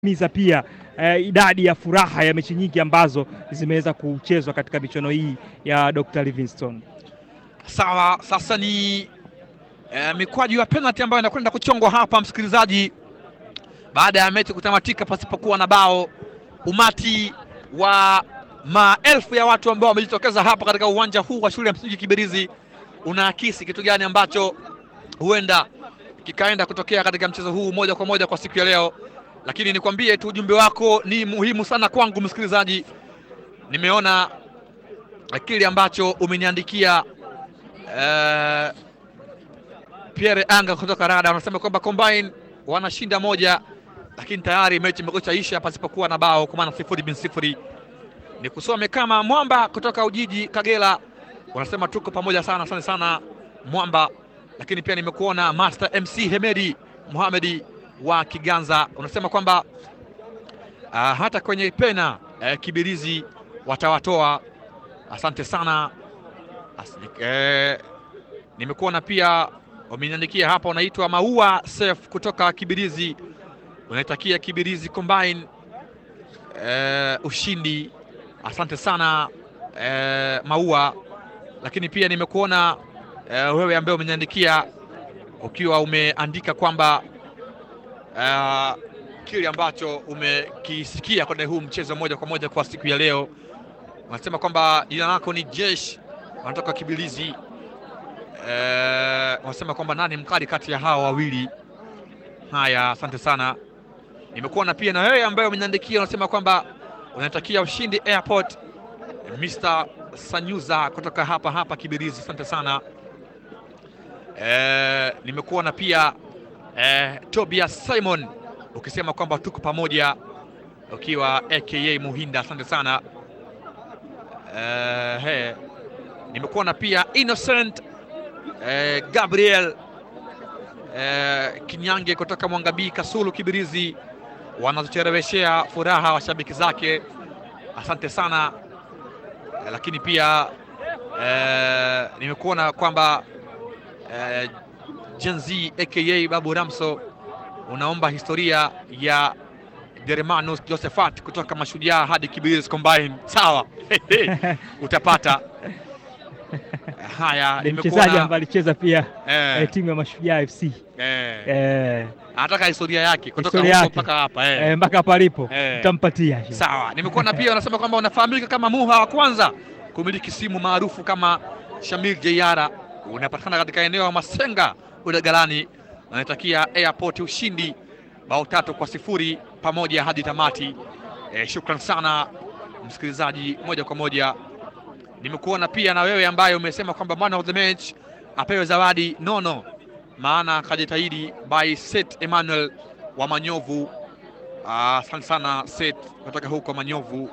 miza pia eh, idadi ya furaha ya mechi nyingi ambazo zimeweza kuchezwa katika michuano hii ya Dr. Livingstone. Sawa, sasa ni eh, mikwaju ya penalty ambayo inakwenda kuchongwa hapa, msikilizaji, baada ya mechi kutamatika pasipokuwa na bao. Umati wa maelfu ya watu ambao wamejitokeza hapa katika uwanja huu wa shule ya msingi Kibirizi unaakisi kitu gani ambacho huenda kikaenda kutokea katika mchezo huu moja kwa moja kwa siku ya leo. Lakini nikwambie tu ujumbe wako ni muhimu sana kwangu msikilizaji. Nimeona kile ambacho umeniandikia eh, Pierre Anga kutoka Rada wanasema kwamba Combine wanashinda moja, lakini tayari mechi imekwisha isha pasipokuwa na bao, kwa maana sifuri bin sifuri. Ni kusome kama Mwamba kutoka Ujiji Kagera, wanasema tuko pamoja sana, asante sana Mwamba. Lakini pia nimekuona Master MC Hemedi Mohamedi wa Kiganza, unasema kwamba uh, hata kwenye pena uh, Kibirizi watawatoa. Asante sana As, eh, nimekuona pia wameniandikia hapa, unaitwa Maua Sef kutoka Kibirizi, unaitakia Kibirizi Combine eh, ushindi. Asante sana eh, Maua. Lakini pia nimekuona eh, wewe ambaye umeniandikia ukiwa umeandika kwamba eh, kile ambacho umekisikia kwenye huu mchezo moja kwa moja kwa siku ya leo, unasema kwamba jina lako ni Jesh, wanatoka Kibirizi wanasema kwamba nani mkali kati ya hawa wawili. Haya, asante sana. Nimekuona pia na wewe ambaye umeniandikia unasema kwamba unatakia ushindi Airport, Mr. Sanyuza kutoka hapa hapa Kibirizi, asante sana. E, nimekuona pia e, Tobias Simon ukisema kwamba tuko pamoja ukiwa aka Muhinda, asante sana. E, he, nimekuona pia Innocent Eh, Gabriel eh, Kinyange kutoka Mwangabii Kasulu Kibirizi, wanazochereweshea furaha washabiki zake, asante sana eh, lakini pia eh, nimekuona kwamba eh, Jenzi aka Babu Ramso unaomba historia ya Dermanus Josephat kutoka Mashujaa hadi Kibirizi Combine. Sawa utapata Haya, ni mchezaji ambaye alicheza pia eh, eh, timu ya Mashujaa FC eh, eh, anataka historia yake kutoka Historia huko yake. mpaka hapa eh. eh, mpaka hapa alipo Eh. tutampatia. Sawa, nimekuona pia unasema kwamba unafahamika kama Muha wa kwanza kumiliki simu maarufu kama Shamil Jeyara, unapatikana katika eneo la Masenga Udagalani. Unatakia Airport ushindi bao tatu kwa sifuri pamoja hadi tamati. Eh, shukran sana msikilizaji, moja kwa moja nimekuona pia na wewe ambaye umesema kwamba man of the match apewe zawadi nono, maana akajitahidi by Set Emmanuel wa Manyovu. Asante sana Set kutoka huko Manyovu.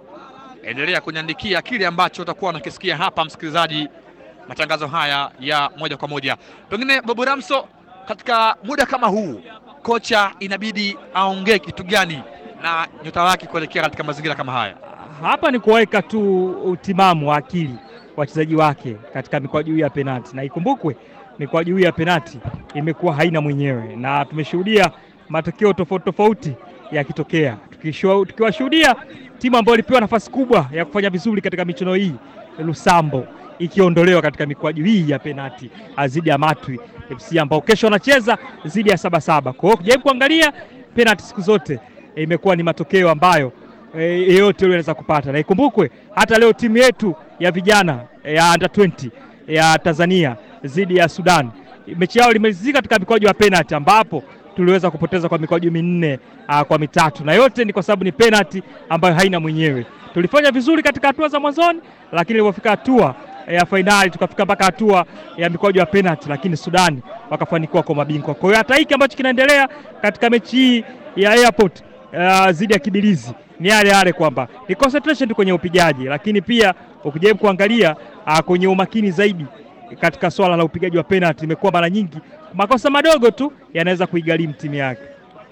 Endelea kuniandikia kile ambacho utakuwa unakisikia hapa, msikilizaji, matangazo haya ya moja kwa moja. Pengine Babu Ramso, katika muda kama huu, kocha inabidi aongee kitu gani na nyota wake kuelekea katika mazingira kama haya? Hapa ni kuweka tu utimamu wa akili wachezaji wake katika mikwaju hii ya penati, na ikumbukwe mikwaju hii ya penati imekuwa haina mwenyewe, na tumeshuhudia matokeo tofauti tofauti yakitokea, Tukishu- tukiwashuhudia timu ambayo ilipewa nafasi kubwa ya kufanya vizuri katika michuano hii, Lusambo ikiondolewa katika mikwaju hii ya penati dhidi ya Matwi FC ambao kesho wanacheza dhidi ya Sabasaba. Kwa hiyo kujaribu kuangalia penati siku zote eh, imekuwa ni matokeo ambayo eh, yeyote yule anaweza kupata, na ikumbukwe hata leo timu yetu ya vijana eh, ya under 20 ya Tanzania dhidi ya Sudan mechi yao limalizika katika mikwaju ya penalty ambapo tuliweza kupoteza kwa mikwaju minne ah, kwa mitatu, na yote ni kwa sababu ni penalty ambayo haina mwenyewe. Tulifanya vizuri katika hatua za mwanzoni, lakini ilipofika hatua ya fainali tukafika mpaka hatua ya mikwaju ya penalty, lakini Sudani wakafanikiwa kwa mabingwa. Kwa hiyo hata hiki ambacho kinaendelea katika mechi hii ya Airport uh, zidi ya Kibirizi ni yale yale kwamba ni concentration tu kwenye upigaji, lakini pia ukijaribu kuangalia uh, kwenye umakini zaidi katika swala la upigaji wa penalty, imekuwa mara nyingi makosa madogo tu yanaweza kuigharimu timu yake.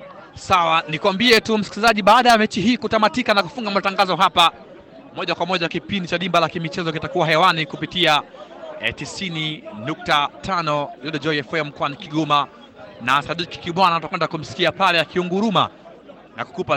Sawa, nikwambie tu msikilizaji, baada ya mechi hii kutamatika na kufunga matangazo hapa moja kwa moja, kipindi cha Dimba la Kimichezo kitakuwa hewani kupitia eh, 90.5 Radio Joy FM mkoani Kigoma, na Sadiki Kibwana tutakwenda kumsikia pale akiunguruma na kukupa